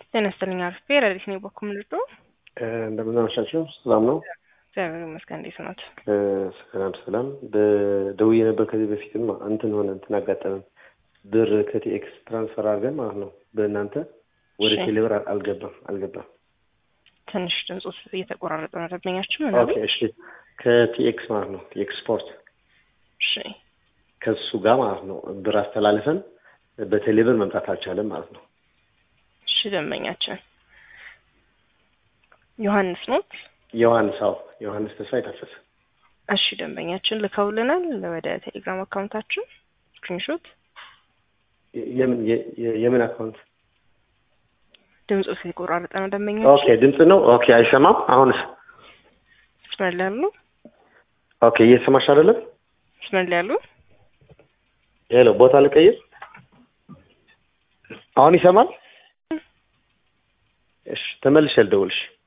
ጤና ይስጥልኝ አርፌ ረዲት ነው በኩል ልዶ እንደምን አመሻችሁ። ሰላም ነው? እግዚአብሔር ይመስገን። እንዴት ናት? ሰላም ሰላም። በደውዬ ነበር ከዚህ በፊትም እንትን ሆነ እንትን አጋጠመን። ብር ከቲኤክስ ትራንስፈር አድርገን ማለት ነው በእናንተ ወደ እሺ። ቴሌብር አልገባም አልገባም። ትንሽ ድምፁ እየተቆራረጠ ነው። ደንበኛችሁ ምን ኦኬ እሺ። ከቲኤክስ ማለት ነው ቲኤክስ ስፖርት እሺ፣ ከሱ ጋር ማለት ነው ብር አስተላልፈን በቴሌብር መምጣት አልቻለም ማለት ነው። እሺ። ደንበኛችን ዮሐንስ ኖት። ዮሐንስ አዎ፣ ዮሐንስ ተስፋ የታፈሰ እሺ፣ ደንበኛችን ልከውልናል ወደ ቴሌግራም አካውንታችን ስክሪንሾት። የምን የ- የ- የምን አካውንት? ድምፁ ሲቆራረጠ ነው። ኦኬ ደንበኛችን ድምፅ ነው። ኦኬ አይሰማም። አሁንስ? መስመር ላይ ያሉ ኦኬ እየሰማሽ አይደለም? መስመር ላይ ያሉ ሄሎ ቦታ ልቀይር። አሁን ይሰማል? እሺ ተመልሼ ልደውልሽ።